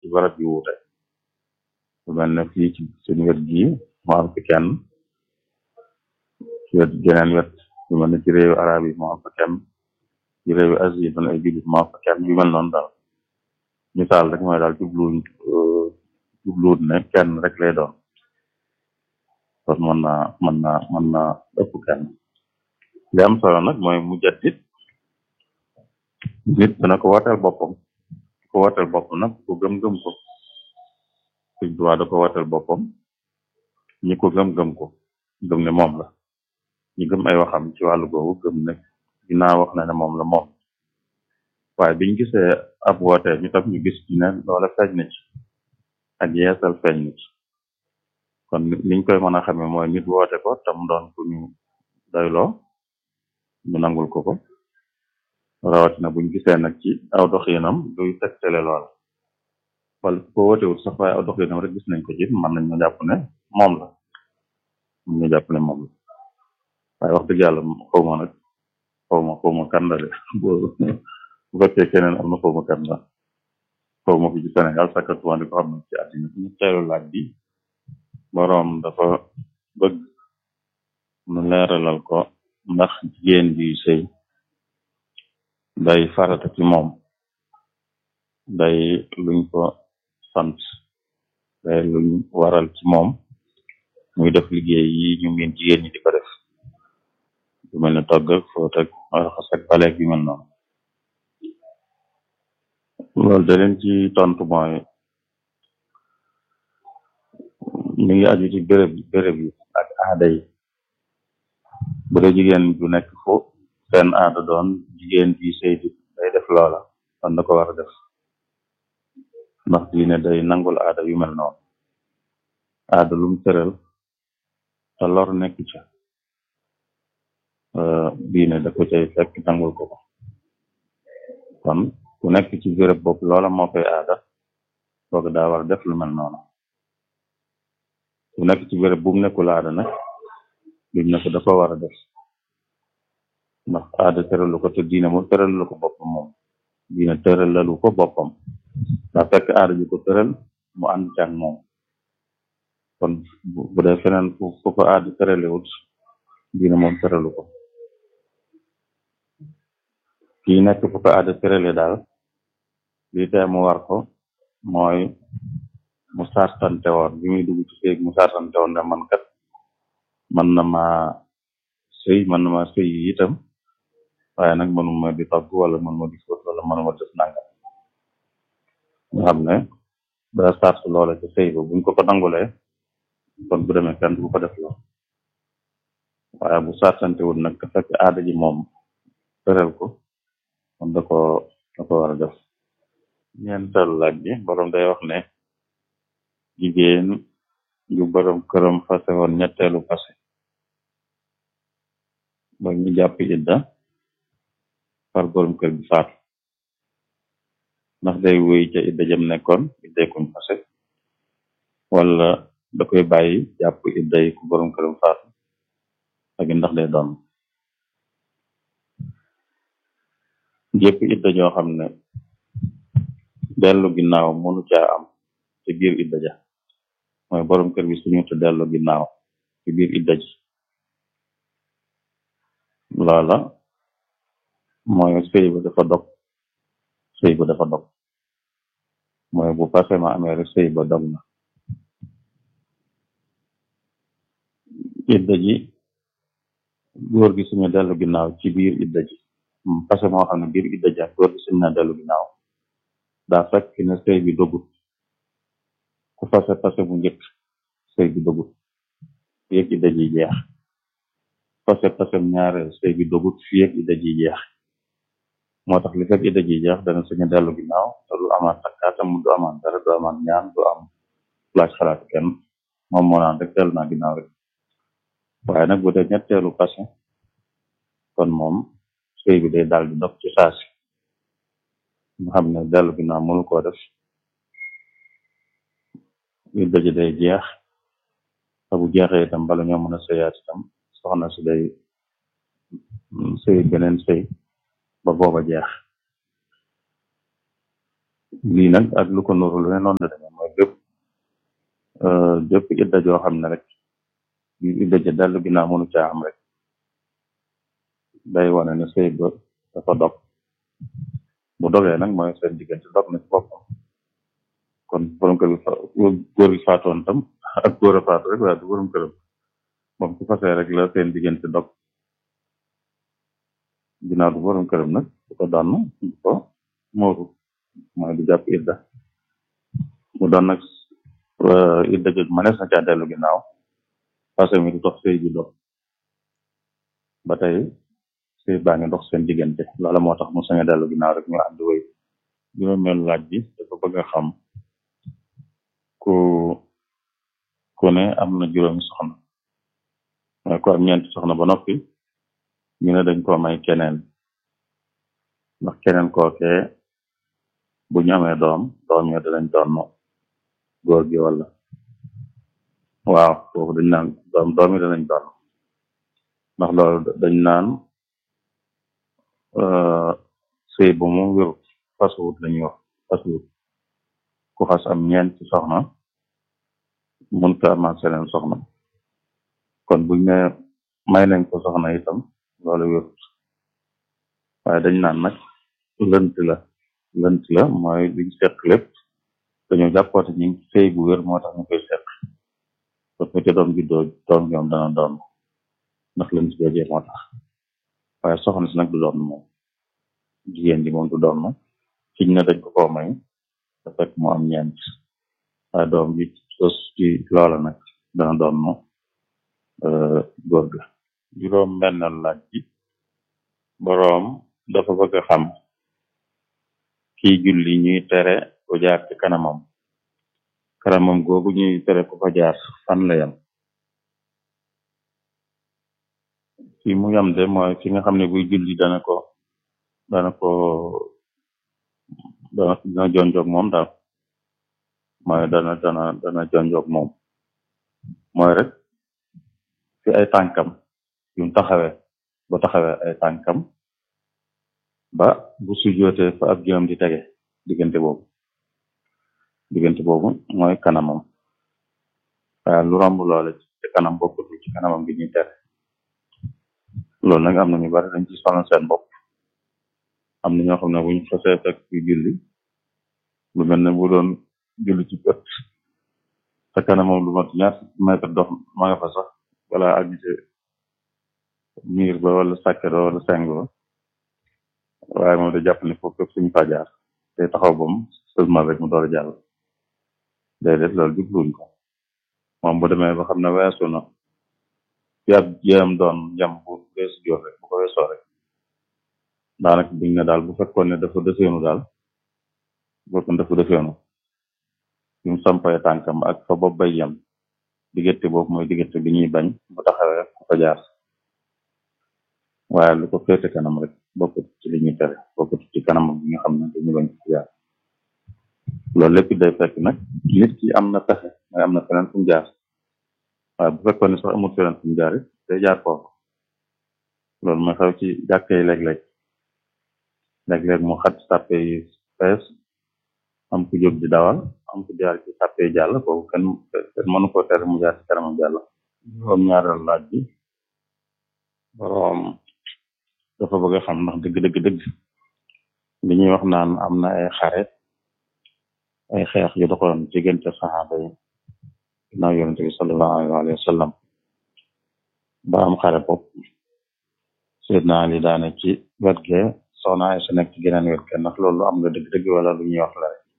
barab yu wuute lu mel ne fii ci suñu wet gii mu am fi kenn ci wet geneen wet lu mel ne ci réewu arab yi mu am fa kenn ci réewu Asie yi doon ay jullit mu am fa kenn yu mel noonu daal misaal rek mooy daal jubluwuñ jubluwut ne kenn rek lay doon kon mën naa mën naa mën naa ëpp kenn li am solo nag mooy mujaddid nit dana ko wooteel boppam ko wooteel boppam nag ko gëm-gëm ko Sëñ Tuubaa da ko wooteel boppam ñi ko gëm-gëm ko gëm ne moom la ñi gëm ay waxam ci wàllu googu gëm ne ginnaaw wax na ne moom la moom waaye biñ gisee ab woote ñu tam ñu gis ci ne loola feeñ na ci ak yeesal feeñ na ci kon liñ koy mën a xamee mooy nit woote ko tam doon ku ñu doyloo ñu nangul ko ko rawatina buñ gisee nag ci aw doxinam luy tegtale lool wala ko wootewut sax waaye aw doxinam rek gis nañ ko ci mën nañ ñu jàpp ne moom la mën ñu jàpp ne moom la waaye wax dëgg yàlla xaw ma nag xaw ma xaw ma kan la de bu fekkee keneen am na xaw ma kan la xaw ma fi ci Sénégal sakkatuma di ko xam ne ci àddina ñu teelu laaj bi boroom dafa bëgg nu leeralal ko ndax jigéen bi sëy day farata ci moom day luñ ko sant day luñ waral ci moom muy def liggéey yi ñu ngeen jigéen ñi di ko def lu mel ne togg ak fóot ak raxas ak baleeg yu mel noonu loolu da leen ci tontu mooy mi ngi aju ci béréb béréb yi ak aada yi bu dee jigéen ju nekk fu seen aada doon jigéen bi sëy di day def loola kon da ko war a def ndax diine day nangul aada yu mel noonu aada lum tëral te lor nekk ca diine da ko cay fekk nangul ko ko kon ku nekk ci béréb bopp loola moo koy aada kooku daa war a def lu mel noonu ku nekk ci béréb bu mu nekkul aada nag duñ ne ko dafa war a def ndax aada tëralu ko te diine moom tëralu ko boppam moom diine tëralalu ko boppam daa fekk aada ju ko tëral mu ànd ci ak moom kon bu dee feneen fu fu ko aada tëralewut diine moom tëralu ko kii nekk fu ko aada tërale daal lii tee mu war ko mooy mu sartante woon bi muy dugg ci séeg mu sartante woon ne man kat man na ma sëy man na ma sëy itam waaye nag mënuma di togg wala mënuma di fóot wala mënuma def nangam nga xam ne daa sart loola ci sëy ba buñ ko ko nangulee kon bu demee kenn du ko def loo waaye bu sartante wul nag te fekk aada ji moom tëral ko kon da ko da ko war a def ñeenteelu laaj bi borom day wax ne jigéen ju borom këram fase woon ñetteelu fase ba ñu jàpp idda far borom kër bi faatu ndax day wéy ca idda jëm nekkoon idday kuñ fase wala da koy bàyyi jàpp idday ku borom këram faatu ak ndax day doon jépp idda joo xam ne dellu ginnaaw mënu caa am ci biir idda ja mooy borom kër bi suñu te dellu ginnaaw ci biir idda ji loola mooy sëy ba dafa dog sëy ba dafa dog mooy bu passé ma amee rek sëy ba dog na idda ji góor gi suñu dellu ginnaaw ci biir idda ji passé moo xam ne biir idda ji góor gi suñu na dellu ginnaaw daa fekk ne sëy bi dogut ku fase passé bu njëkk sëy bi dogut fii ak idda ji jeex fase passé ñaareel sëy bi dogut fii ak idda ji jeex moo tax li fekk idda ji jeex dana suñu dellu ginnaaw te du amaat takkaatam du amaat dara du amaat ñaan du am laaj xalaat kenn moom moo naan rek dellu naa ginnaaw rek waaye nag bu dee ñetteelu passé kon moom sëy bi day daal di dog ci saasi nga xam ne dellu ginnaaw mënu koo def idda ji day jeex te bu jeexee itam bala ñoo mën a sëyaat itam soxna si day sëy beneen sëy ba booba jeex lii nag ak lu ko nuru lu ne noonu la demee mooy bépp bépp idda joo xam ne rek yu idda ja dellu ginnaaw mënu caa am rek day wane ne sëy ba dafa dog bu dogee nag mooy seen diggante dog na ci boppam kon borom kër bi fa góor bi faatoon tam ak góor a faatu rek waaye du borom këram moom su fasee rek la seen diggante dog ginnaaw du borom këram nag du ko donn du ko mooru mooy du jàpp idda mu doon nag idda joj manees na caa dellu ginnaaw parce que mi du dox sëy bi dog ba tey sëy baa ngi dox seen diggante loola moo tax mu sañ a dellu ginnaaw rek ñu ànd wéy juróomeel laaj bi dafa bëgg a xam ku ku ne am na juróomi soxna mooy ko am ñeenti soxna ba noppi ñu ne dañ ko may keneen ndax keneen kookee bu ñu amee doom doom yo danañ doon góor gi wala waaw foofu dañ naan doom doom yi danañ doon ndax loolu dañ naan sëy bu mu wérut fasuwut lañuy wax fasuwut ku xas am ñeenti soxna mun ko amaat seneen soxna kon buñ ne may nañ ko soxna itam loolu wérut waaye dañ naan nag lënt la lënt la mooy liñ seq lépp dañoo jàppoote ñi sëy bu wér moo tax ñu koy seq parce que doom juddoo doom ñoom dana doon ndax lënt joojee moo tax waaye soxna si nag du doon moom jigéen ji moom du doon fiñ ne dañ ko koo may da fekk mu am ñeent waaye doom ji sos ci loola nag dana doon mo góor ga juróom bennal laaj bi boroom dafa bëgg a xam kiy julli ñuy tere ku jaar ci kanamam kanamam googu ñuy tere ku fa jaar fan la yam fi mu yam de mooy fi nga xam ne buy julli dana ko dana ko dana dana jonjoog moom daal mooy dana dana dana jonjoog moom mooy rek fi ay tànkam yu mu taxawee ba taxawee ay tànkam ba bu sujjootee fa ab jëm di tege diggante boobu diggante boobu mooy kanamam waaye lu romb loole ci kanam bokkutul ci kanamam gi ñuy tere loolu nag am na ñu bari dañ ci sonal seen bopp am na ñoo xam ne buñ fasee fekk ci julli lu mel ne bu doon julli ci bët te kanamam lu mat ñaar mètre dox ma nga fa sax wala àgg ci miir ba wala sàkket ba wala seng ba waaye moom da jàpp ne foofu fépp suñu fa jaar te taxaw bam seulement rek mu door a jàll déedéet loolu jubluñ ko moom bu demee ba xam ne weesu na fi ab jéem doon jam bu weesu joor rek bu ko weesoo rek daanaka biñ ne daal bu fekkoon ne dafa defeenu daal bu fekkoon dafa defeenu fi mu sampay tànkam ak fa bopp bay yem diggante boobu mooy diggante bi ñuy bañ bu taxawee ku fa jaar waaye lu ko féete kanam rek bokkut ci li ñuy tere bokkut ci kanam bi nga xam ne dañu bañ ko jaar loolu lépp day fekk nag nit ki am na pexe mooy am na feneen fu mu jaar waaye bu fekkoon ne sax amul feneen fu mu jaar it day jaar foofu loolu mooy xew ci jàkka yi léeg-léeg léeg-léeg mu xat sàppe yi fees am ku jóg di dawal am ku jaar ci sàppe yi jàll kooku kenn kenn mënu ko tere mu jaar ci kanamam jàll juróom ñaareel laaj bi boroom dafa bëgg a xam ndax dëgg dëgg dëgg li ñuy wax naan am na ay xare ay xeex yu doxoon diggante saxaaba yi ginnaaw yonente bi sallallahu alayhi wa sallam ba am xare bopp Seydina Ali daane ci wet ge soxna ay sa nekk ci geneen wet ge ndax loolu am nga dëgg dëgg wala lu ñuy wax la rek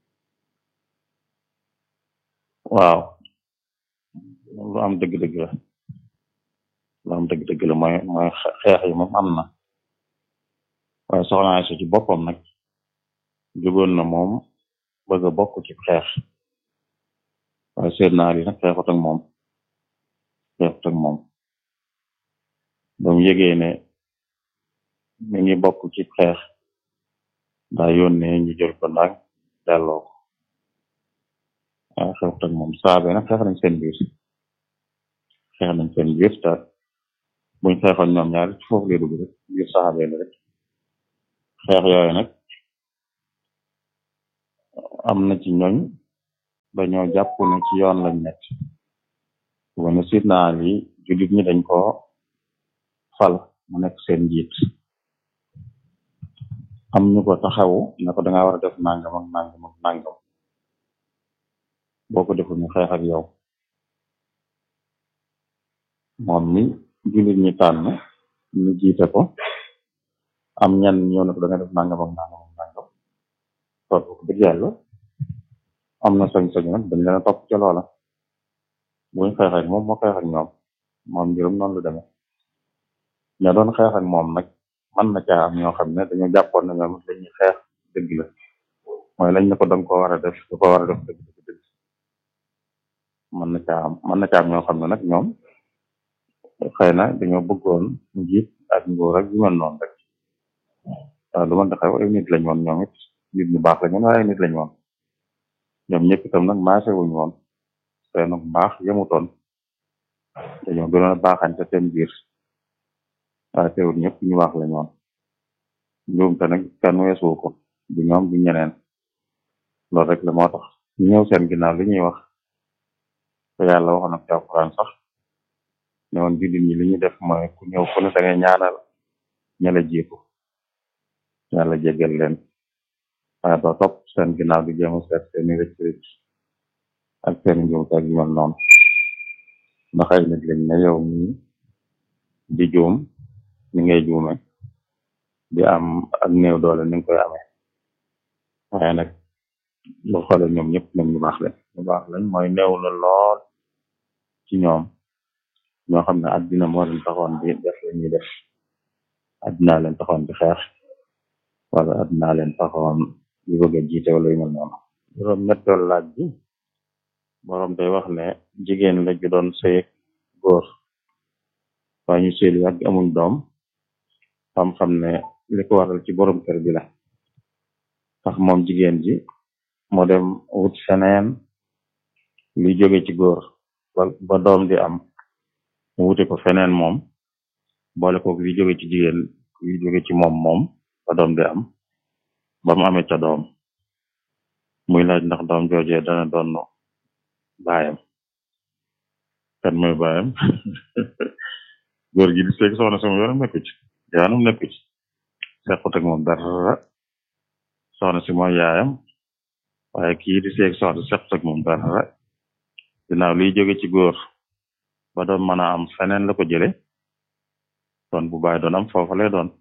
waaw lu am dëgg dëgg la lu am dëgg dëgg la mooy mooy xeex yi moom am na waaye soxna ay sa ci boppam nag jógoon na moom bëgg a bokk ci xeex waaye Seydina Ali nag xeexut ak moom xeexut ak moom ba mu yëgee ne mi ngi bokk ci xeex daa yónnee ñu jël ko ndaag delloo ko waaye xeexut ak moom saabe nag xeex nañ seen biir xeex nañ seen biir te buñ xeexoon ñoom ñaar ci foofu lay dugg rek biir saabe la rek xeex yooyu nag am na ci ñooñ dañoo jàpp ne ci yoon lañ nekk wane sidna Ali jullit ñi dañ ko fal mu nekk seen njiit am ñu ko taxawu ne ko danga war a def nangam ak nangam ak nangam boo ko deful ñu xeex ak yow moom mi jullit ñi tànn ñu jiite ko am ñan ñëw ne ko danga def nangam ak nangam ak nangam topp ko dëgg yàlla am na sañ-sañ nag dañ leen a topp ca loola buñ xeex ak moom moo xeex ak ñoom moom mbirum noonu lu demee ña doon xeex ak moom nag mën na caa am ñoo xam ne dañoo jàppoon ne ñoom dañuy xeex dëgg la mooy lañ ne ko danga ko war a def da ko war a def dëgg dëgg dëgg mën na caa am mën na caa am ñoo xam ne nag ñoom xëy na dañoo bëggoon njiit ak nguur ak yu mel noonu rek waaw lu mën a xew ay nit lañ woon ñoom it nit ñu baax lañ woon waaye ay nit lañ woon ñoom ñëpp itam nag maase wuñ woon seen mbaax yemutoon dañoo gënoon a baaxante seen biir waaye teewul ñëpp ñu baax lañ woon njuumte nag kenn weesuwu ko du ñoom du ñeneen loolu rek la moo tax ñu ñëw seen ginnaaw li ñuy wax te yàlla waxoon ak ci alquran sax ne woon jullit ñi li ñuy def mooy ku ñëw ku ne da ngay ñaanal ña la jiitu yàlla jégal leen waaye doo topp seen ginnaaw di jéem a seet seeni rëcc rëcc ak seeni njuumte ak yu mel noonu ndax ay nit lañ ne yow mi di juum ni ngay juume di am ak néew doole ni nga koy amee waaye nag lu xoole ñoom ñëpp ñoom ñu baax lañ ñu baax lañ mooy néew la lool ci ñoom ñoo xam ne àddina moo leen taxoon di def la ñuy def àddina leen taxoon di xeex wala àddina leen taxoon di bëgg a jiite wala yu mel noonu juróom ñetteelu laaj bi boroom day wax ne jigéen la ju doon sëy góor waaye ñu sëy lu yàgg amuñ doom xam-xam ne li ko waral ci borom kër bi la tax moom jigéen ji moo dem wut feneen luy jóge ci góor ba ba doom di am mu wute ko feneen moom boole ko luy jóge ci jigéen luy jóge ci moom moom ba doom di am ba mu amee ca doom muy laaj ndax doom joojee dana doon baayam kan mooy baayam góor gi di seeg soxna sama yoonam nekku ci yoonam nekku ci sequt ak moom dara soxna si mooy yaayam waaye kii di seeg soxna sequt ak moom dara ginnaaw liy jóge ci góor ba doon mën a am feneen la ko jële kon bu baay doon am foofa lay doon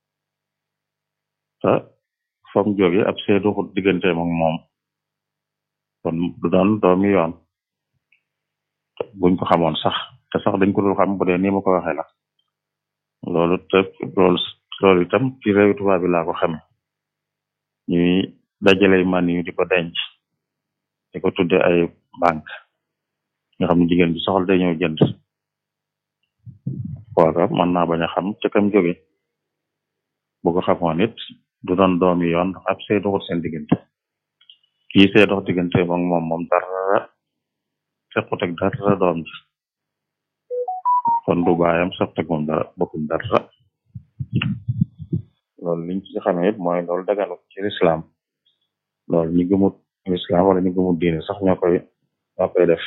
te fam jóge ab see doxut digganteem ak moom kon du doon doomi yoon buñ ko xamoon sax te sax dañ ko dul xam bu dee ni ma ko waxee la loolu te loolu loolu itam ci réew tubaab bi laa ko xame ñuy dajale man yu di ko denc di ko tudde ay banque nga xam ne jigéen bi soxla day ñëw jënd kooka mën naa bañ a xam ca kam jóge bu ko xamoon it du doon doomi yoon ndax ab sey doxul seen diggante kii see dox diggante moom moom moom dara sequt ak dara doom ji kon du baayam sequt ak moom dara bokkuñ dara loolu liñ ci xamee it mooy loolu daganu ci lislaam loolu ñi gëmut lislaam wala ñi gëmut diine sax ñoo koy ñoo koy def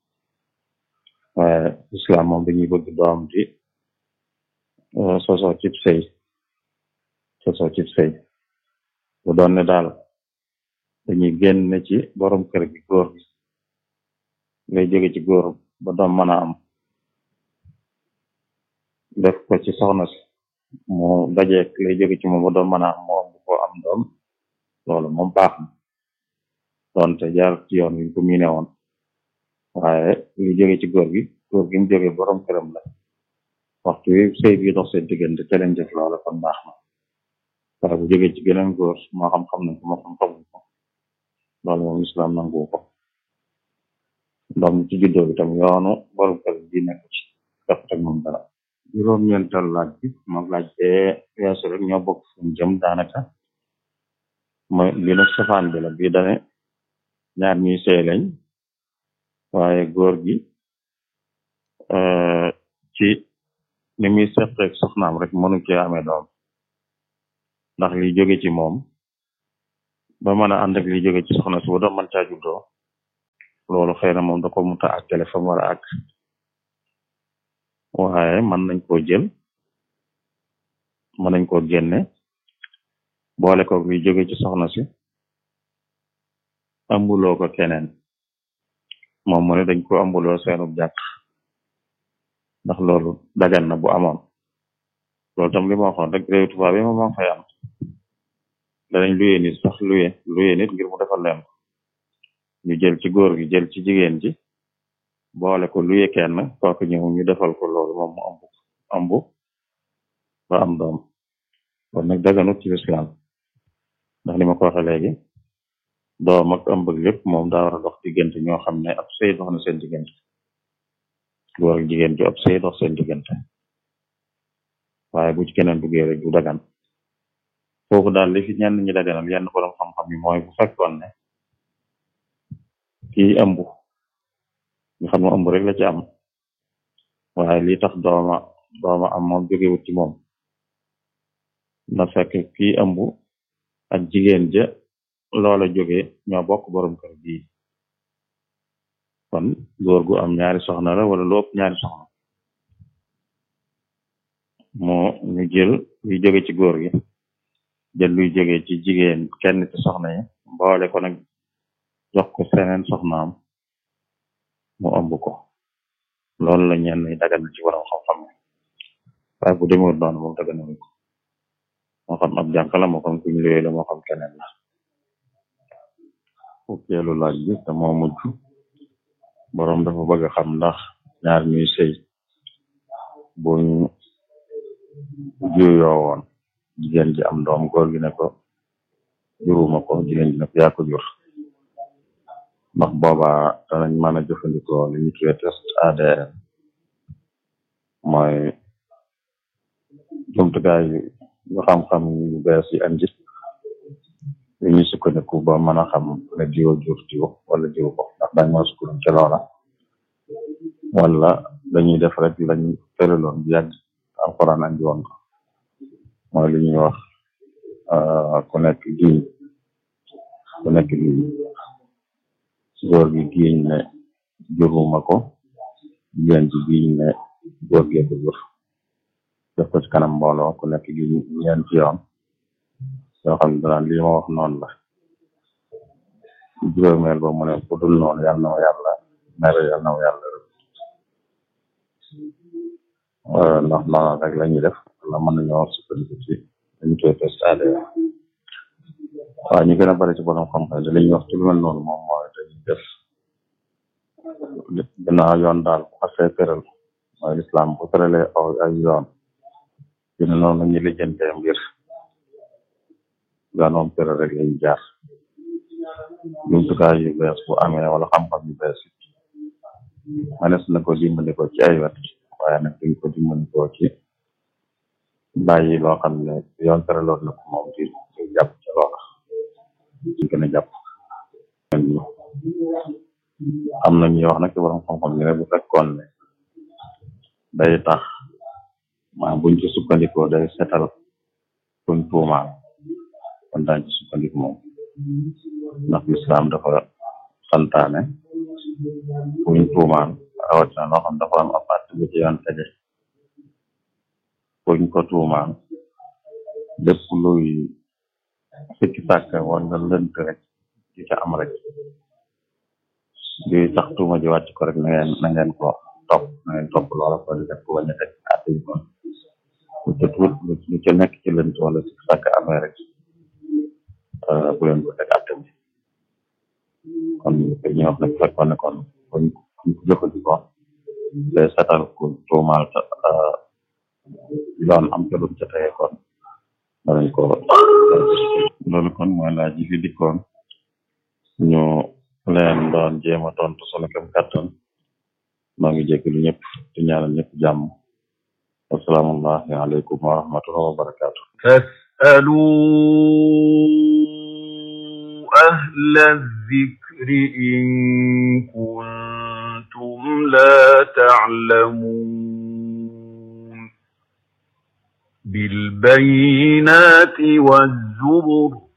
waaye lislaam moom dañuy bëgg doom di sosoo cib sëy sosoo cib sëy bu doon ne daal dañuy génn ci borom kër gi góor gi lay jóge ci góor ba doom mën a am def ko ci soxna si mu dajeek lay jóge ci moom ba doom mën a am moom bu ko am doom loolu moom baax na doonte jaar ci yoon wi ko miine woon waaye li jóge ci góor gi góor gi mu jóge borom këram la waxtu wi sëy bi dox seen diggante ca leen def loola kon baax na waaye bu jóge ci geneen góor moo xam xam nañ ko moo xam xamuñ ko loolu moom islam nangu ko doom ci juddoo bi tam yoonu borom kër bi nekk ci def ak moom dara juróom-ñeental laaj bi moom laaj bee weesu rek ñoo bokk fuñ jëm daanaka mooy bi nag safaan bi la bii dane ñaar ñuy sëy lañ waaye góor gi ci ni muy seqeeg soxnaam rek mënu cee amee doom ndax li jóge ci moom ba mën a ànd ak li jóge ci soxna si ba doom mën caa juddoo loolu xëy na moom da ko muta ak téléphone war a ak waaye mën nañ koo jël mën nañ koo génne boole ko li jóge ci soxna si ambuloo ko keneen moom mu ne dañ ko ambuloo seenub jàkk ndax loolu dagan na bu amoon loolu tam li ma waxoon rek réew tubaab yi moom moo fay am danañ luye nit sax luye luye nit ngir mu defal leen ko ñu jël ci góor gi jël ci jigéen ji boole ko luye kenn kooku ñëw ñu defal ko loolu moom mu ambu ambu ba am doom kon nag daganut ci lislaam ndax li ma ko waxe léegi doom ak ëmb lépp moom daa war a dox diggante ñoo xam ne ab sëy dox na seen diggante góor ak jigéen ju ab sëy dox seen diggante waaye bu ci keneen duggee rek du dagan foofu daal li fi ñenn ñi daganal yenn borom xam-xam yi mooy bu fekkoon ne kii ëmb nga xam ne ëmb rek la ci am waaye li tax dooma dooma am moom jógewut ci moom na fekk kii ëmb ak jigéen ja loola jóge ñoo bokk borom kër bii kon góor gu am ñaari soxna la wala lu ëpp ñaari soxna moo ñu jël luy jóge ci góor gi jël luy jóge ci jigéen kenn ci soxna yi mboole ko nag jox ko seneen soxnaam mu ëmb ko loolu la ñenn ñi dagal na ci borom xam-xam waaye bu demewul noonu moom daganal ko moo xam ab jànq la moo xam kuñ luwee la moo xam keneen la fukkeelu laaj bi te moo mujj boroom dafa bëgg a xam ndax ñaar ñuy sëy buñ juyoo woon jigéen ji am doom góor gi ne ko juruma ko jigéen ji ne ko yaa ko jur ndax boobaa danañ mën a jëfandikoo li ñu tuddee test ADN mooy jumtukaay yu xam-xam yu bees yi andi yu ñu sukkandiku ba mën a xam ne diwo jur diwo wala diw ko ndax dañ mën a sukkandiku ci loola wala dañuy def rek lañ tëraloon bu yàgg alxuraan andi woon ko mooy li ñuy wax ku nekk giiñ ku nekk giiñ góor gi giiñ ne juruma ko jigéen ji giiñ ne góor gee ko jur def ko ci kanam mbooloo ku nekk giiñ ñeenti yoon yoo xam ne danaan lii ma wax noonu la juróomeel ba mu ne ku dul noonu yàlla na ma yàlla mere yàlla na ma yàlla ndax noonu rek la ñuy def la mën nañoo sukkandiku ci dañu koy test ADN waaw ñu gën a bari ci borom xam-xam li ñuy wax ci lu mel noonu moom mooy dañuy def ginnaaw yoon daal bu xasee tëral mooy lislaam bu tëralee aw ay yoon dina noonu ñu lijjantee mbir gaanoom tëral rek lañu jaar jumtukaay yu bees bu amee wala xam-xam yu bees it manes na ko dimbali ko ci ay wet waaye nag duñ ko dimbali ko ci bàyyi loo xam ne yoon tëraloon na ko moom di di jàpp ci loola di gën a jàpp am na ñuy wax nag ci borom xam-xam ñu ne bu fekkoon ne day tax maa buñ ci sukkandikoo day setal kuñ tuumaal kon daañ ci sukkandiku moom ndax lislaam dafa santaane kuñ tuumaal rawatina loo xam dafa am ab àtte bu ci yoon tege kuñ ko tuumaal lépp luy sikki sàkk wala lënt rek di ca am rek luy tax tuuma ji wàcc ko rek na ngeen na ngeen ko topp na ngeen topp loola ko di def ko bañ a teg àtte yi kon lu ca tuut lu ca nekk ci lënt wala sikki sàkk amee rek bu leen ko teg àtte bi kon ñu wax ne fekkoon ne kon kuñ kuñ ko jëfandikoo day setal ku tuumaal yoon am ca lum ca tege kon danañ ko loolu kon mooy laaj yi fi dikkoon ñu leen doon jéem a tontu sunu kem kàttan maa ngi jégalu ñëpp di ñaanal ñëpp jàmm assalaamu aleykum wa rahmatullahi wa barakaatu فاسألوا أهل الذكر إن كنتم لا تعلمون بالبينات والزبر